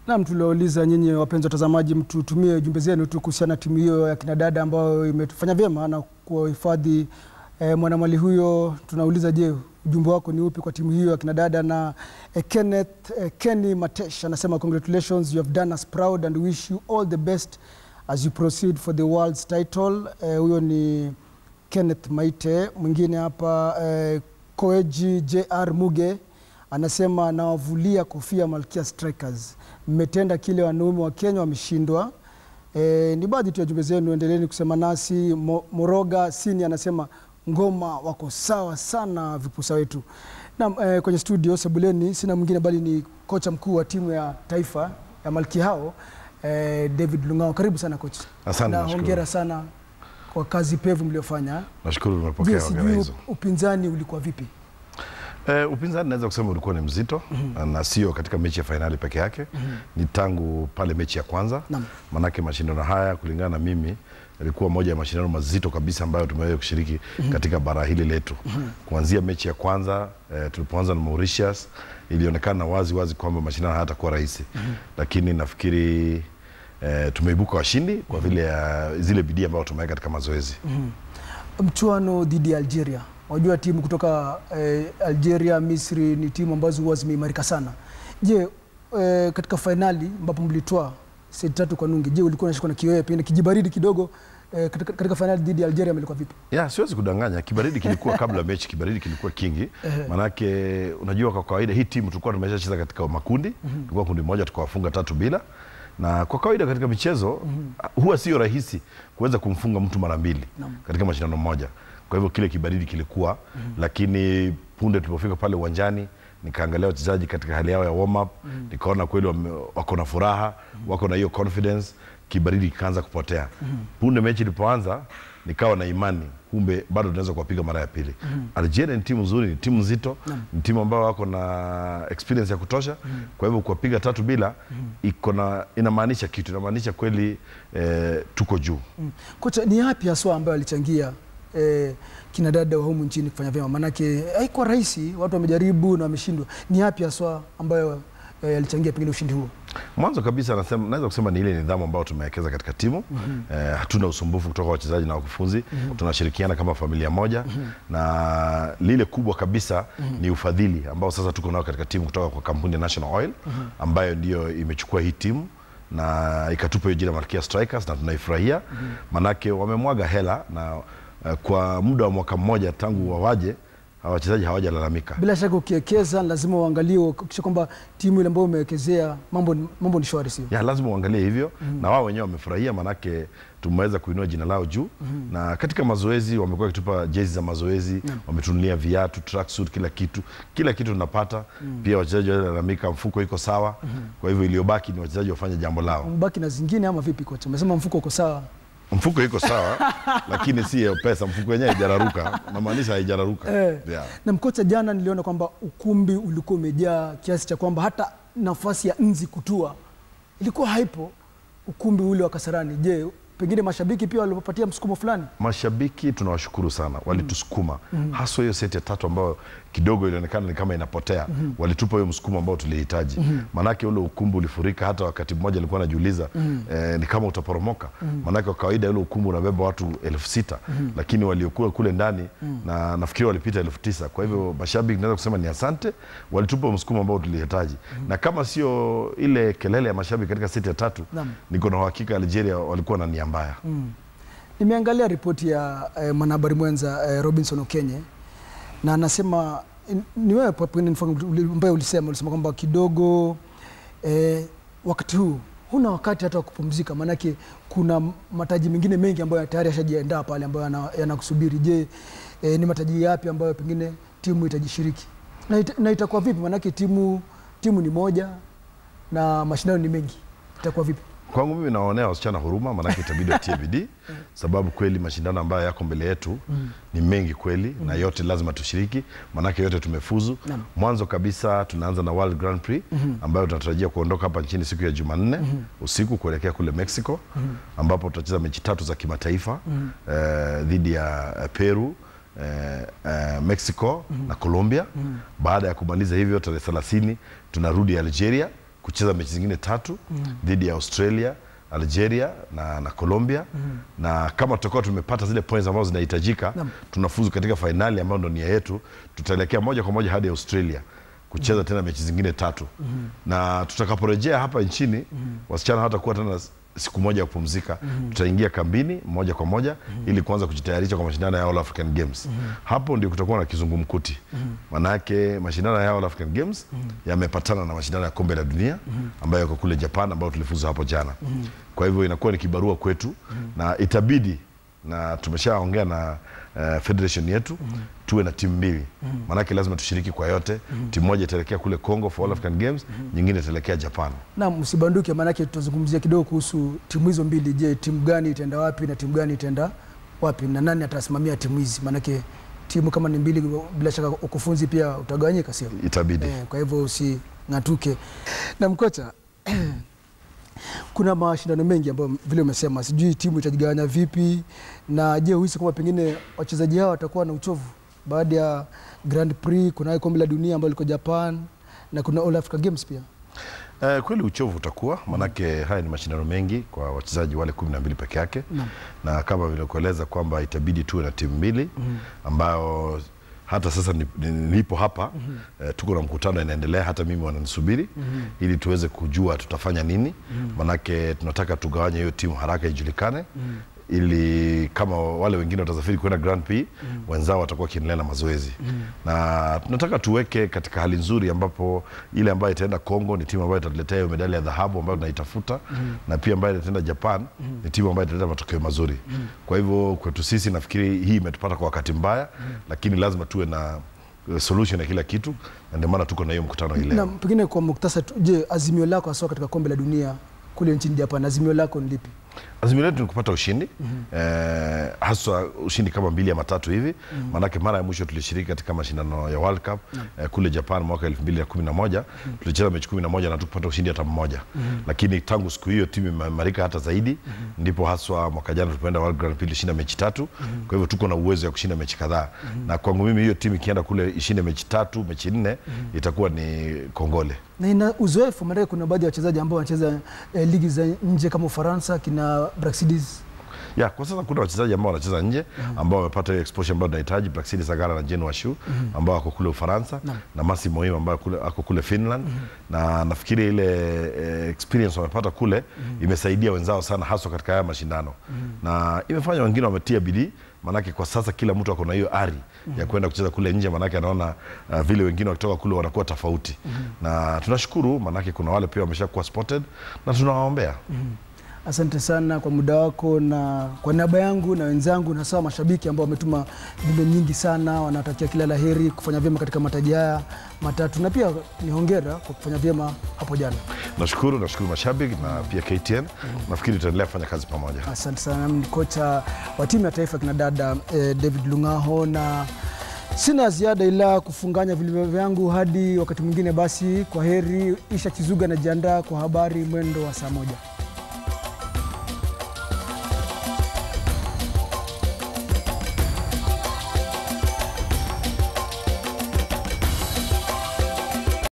Naam, tuliwauliza nyinyi wapenzi watazamaji, mtutumie jumbe zenu tu kuhusiana na timu hiyo ya kinadada ambayo imefanya vyema na kuhifadhi eh, mwanamali huyo. Tunauliza, je, ujumbe wako ni upi kwa timu hiyo ya kinadada? Na eh, Kenneth eh, Kenny Matesh anasema congratulations you have done us proud and wish you all the best as you proceed for the world's title. Eh, huyo ni Kenneth Maite. Mwingine hapa eh, Koeji JR Muge anasema nawavulia kofia Malkia Strikers, mmetenda kile wanaume wa Kenya wameshindwa. E, ni baadhi tu ya jumbe zenu, endeleeni kusema nasi. Mo, Moroga Sini anasema ngoma wako sawa sana vipusa wetu. Na e, kwenye studio sebuleni sina mwingine bali ni kocha mkuu wa timu ya taifa ya Malkia hao e, David Lung'ao. Karibu sana coach. Asante, na nashukuru. hongera sana kwa kazi pevu mliofanya. Nashukuru Je, nimepokea hongera sijui hizo. upinzani ulikuwa vipi? Eh, upinzani naweza kusema ulikuwa ni mzito na sio katika mechi ya fainali peke yake ni tangu pale mechi ya kwanza Naam. manake mashindano haya kulingana na mimi ilikuwa moja ya mashindano mazito kabisa ambayo tumeweza kushiriki katika bara hili letu kuanzia mechi ya kwanza eh, tulipoanza na Mauritius ilionekana wazi wazi kwamba mashindano hayatakuwa rahisi lakini nafikiri eh, tumeibuka washindi kwa vile ya zile bidii ambayo tumeweka katika mazoezi mchuano dhidi ya Algeria. Wajua timu kutoka eh, Algeria, Misri ni timu ambazo huwa zimeimarika sana. Je, eh, katika fainali ambapo mlitoa seti tatu kwa nunge, je, ulikuwa unashikwa na kiwewe pengine kijibaridi kidogo eh, katika, katika fainali dhidi ya Algeria mlikuwa vipi? ya siwezi kudanganya kibaridi kilikuwa kabla mechi kibaridi kilikuwa kingi manake unajua kwa kawaida hii timu tulikuwa tumeshacheza katika makundi tulikuwa kundi moja tukawafunga tatu bila na kwa kawaida katika michezo huwa sio rahisi kuweza kumfunga mtu mara mbili katika mashindano moja kwa hivyo kile kibaridi kilikuwa lakini punde tulipofika pale uwanjani nikaangalia wachezaji katika hali yao ya warm up nikaona kweli wame- wako na furaha wako na hiyo confidence kibaridi kikaanza kupotea punde mechi ilipoanza nikawa na imani kumbe bado tunaweza kuwapiga mara ya pili Algeria ni timu nzuri ni timu nzito ni timu ambayo wako na experience ya kutosha kwa hivyo kuwapiga tatu bila iko na inamaanisha kitu inamaanisha kweli eh, tuko juu Mm. Kocha, ni yapi haswa ambayo alichangia eh, kina dada wa humu nchini kufanya vyema? Maanake haikuwa rahisi, watu wamejaribu na wameshindwa. Ni yapi haswa ambayo eh, alichangia pengine ushindi huo? mwanzo kabisa nasema, naweza kusema ni ile nidhamu ambayo tumewekeza katika timu eh, hatuna usumbufu kutoka wachezaji na wakufunzi tunashirikiana kama familia moja na lile kubwa kabisa ni ufadhili ambao sasa tuko nao katika timu kutoka kwa kampuni ya National Oil ambayo ndiyo imechukua hii timu na ikatupa hiyo jina Malkia Strikers na tunaifurahia manake wamemwaga hela na eh, kwa muda wa mwaka mmoja tangu wawaje hawa wachezaji hawajalalamika Bila shaka ukiwekeza lazima uangalie ukisha kwamba timu ile ambayo umewekezea mambo, ni- mambo ni shwari, sio? ya lazima uangalie hivyo na wao wenyewe wamefurahia manake tumeweza kuinua jina lao juu na katika mazoezi wamekuwa wakitupa jezi za mazoezi wametunulia viatu tracksuit kila kitu kila kitu tunapata pia wachezaji walalamika mfuko iko sawa kwa hivyo iliyobaki ni wachezaji wafanye jambo lao Mbaki na zingine ama vipi kocha? Umesema mfuko uko sawa. mfuko iko sawa lakini si hiyo pesa mfuko wenyewe haijararuka namaanisha haijararuka Eh. yeah. Na mkocha, jana niliona kwamba ukumbi ulikuwa umejaa kiasi cha kwamba hata nafasi ya nzi kutua ilikuwa haipo ukumbi ule wa Kasarani. Je, pengine mashabiki pia walipopatia msukumo fulani? mashabiki tunawashukuru sana walitusukuma haswa hiyo seti ya tatu ambayo kidogo ilionekana ni kama inapotea walitupa hiyo msukumo ambao tulihitaji maanake ule ukumbi ulifurika hata wakati mmoja alikuwa anajiuliza eh, ni kama utaporomoka maanake kwa kawaida ule ukumbi unabeba watu elfu sita lakini waliokuwa kule ndani na nafikiri walipita elfu tisa kwa hivyo mashabiki naweza kusema ni asante walitupa msukumo ambao tulihitaji na kama sio ile kelele ya mashabiki katika seti ya tatu Naam. niko na uhakika Algeria walikuwa na nia mbaya Nimeangalia ripoti ya eh, mwanahabari mwenza eh, Robinson Okenye na anasema in- ni wewe pa- pengine mfano uli- ambaye ulisema ulisema kwamba kidogo eh, wakati huu huna wakati hata wa kupumzika, maanake kuna mataji mengine mengi ambayo tayari yashajiandaa pale ambayo yana- yanakusubiri. Je, eh, ni mataji yapi ambayo pengine timu itajishiriki na, ita, na itakuwa vipi? Maanake timu timu ni moja na mashindano ni mengi, itakuwa vipi? Kwangu mimi nawaonea wasichana huruma, maanake itabidi watie bidii, sababu kweli mashindano ambayo yako mbele yetu ni mengi kweli, na yote lazima tushiriki, maanake yote tumefuzu. Naam. Mwanzo kabisa tunaanza na World Grand Prix ambayo tunatarajia kuondoka hapa nchini siku ya Jumanne usiku kuelekea kule Mexico, ambapo tutacheza mechi tatu za kimataifa eh, dhidi ya eh, Peru eh, eh, Mexico na Colombia. Baada ya kumaliza hivyo tarehe 30 tunarudi Algeria kucheza mechi zingine tatu dhidi ya Australia Algeria na, na Colombia na kama tutakuwa tumepata zile points ambazo zinahitajika Naam. tunafuzu katika fainali ambayo ndo nia yetu, tutaelekea moja kwa moja hadi Australia kucheza tena mechi zingine tatu na tutakaporejea hapa nchini wasichana hawatakuwa tena siku moja ya kupumzika tutaingia kambini moja kwa moja ili kuanza kujitayarisha kwa mashindano ya All African Games hapo ndio kutakuwa na kizungumkuti manake mashindano ya All African Games yamepatana na mashindano ya kombe la dunia ambayo yako kule Japan ambayo tulifuzu hapo jana kwa hivyo inakuwa ni kibarua kwetu na itabidi na tumeshaongea na uh, federation yetu tuwe na timu mbili maanake lazima tushiriki kwa yote timu moja itaelekea kule Congo for All African Games nyingine itaelekea Japan na msibanduke, maanake tutazungumzia kidogo kuhusu timu hizo mbili. Je, timu gani itaenda wapi na timu gani itaenda wapi na nani atasimamia timu hizi? Maanake timu kama ni mbili, bila shaka ukufunzi pia utagawanyika, sio? itabidi Eh, kwa hivyo using'atuke. Na mkocha, kuna mashindano mengi ambayo vile umesema, sijui timu itajigawanya vipi, na je, huhisi kwamba pengine wachezaji hao watakuwa na uchovu baada ya Grand Prix? Kuna kombe la dunia ambalo liko Japan na kuna All Africa Games pia. Eh, kweli uchovu utakuwa manake haya ni mashindano mengi kwa wachezaji wale kumi na mbili peke yake Naam. na kama vile kueleza kwamba itabidi tuwe na timu mbili ambayo hata sasa ni- ni- nipo hapa eh, tuko na mkutano inaendelea, hata mimi wananisubiri ili tuweze kujua tutafanya nini, manake tunataka tugawanye hiyo timu haraka ijulikane ili kama wale wengine watasafiri kwenda Grand Prix wenzao watakuwa wakiendelea na mazoezi na tunataka tuweke katika hali nzuri ambapo ile ambayo itaenda Kongo ni timu ambayo itatuletea hiyo medali ya dhahabu ambayo tunaitafuta na pia ambayo itaenda Japan ni timu ambayo italeta matokeo mazuri. Kwa hivyo kwetu sisi nafikiri hii imetupata kwa wakati mbaya, lakini lazima tuwe na eh, solution ya kila kitu, na ndio maana tuko na hiyo mkutano hii Na leo. pengine kwa muktasari tu, je, azimio lako hasa katika kombe la dunia kule nchini Japan, azimio lako ni lipi? Azimio letu ni kupata ushindi eh, haswa ushindi kama mbili ama tatu hivi maanake mara ya mwisho tulishiriki katika mashindano ya World Cup eh, kule Japan mwaka elfu mbili na kumi na moja tulicheza mechi kumi na moja na tukupata ushindi hata mmoja lakini tangu siku hiyo timu imeimarika hata zaidi ndipo haswa mwaka jana tulipoenda World Grand Prix tulishinda mechi tatu kwa hivyo tuko na uwezo ya kushinda mechi kadhaa na kwangu mimi hiyo timu ikienda kule ishinde mechi tatu mechi nne itakuwa ni kongole na ina uzoefu maanake kuna baadhi ya wachezaji ambao wanacheza eh, ligi za nje kama Ufaransa kina Brasilis. ya kwa sasa kuna wachezaji ambao wanacheza nje ambao wamepata ile exposure ambayo tunahitaji Plaxidi Sagara na Jen Washu ambao wako kule Ufaransa na Masi Moim ambaye kule, ako kule Finland na nafikiri ile eh, experience wamepata kule imesaidia wenzao sana haswa katika haya mashindano na imefanya wengine wametia bidii maanake kwa sasa kila mtu ako na hiyo ari ya kwenda kucheza kule nje maanake anaona uh, vile wengine wakitoka kule wanakuwa tofauti na tunashukuru maanake kuna wale pia wameshakuwa spotted na tunawaombea Asante sana kwa muda wako, na kwa niaba yangu na wenzangu na sawa mashabiki ambao wametuma jumbe nyingi sana, wanatakia kila la heri kufanya vyema katika mataji haya matatu, na pia ni hongera kwa kufanya vyema hapo jana. Nashukuru, nashukuru mashabiki na pia KTN. Nafikiri tutaendelea kufanya kazi pamoja. Asante sana. Ni kocha wa timu ya taifa kina dada eh, David Lungaho, na sina ziada ila kufunganya vilivyo vyangu hadi wakati mwingine. Basi kwa heri. Isha Chizuga anajiandaa kwa habari mwendo wa saa moja.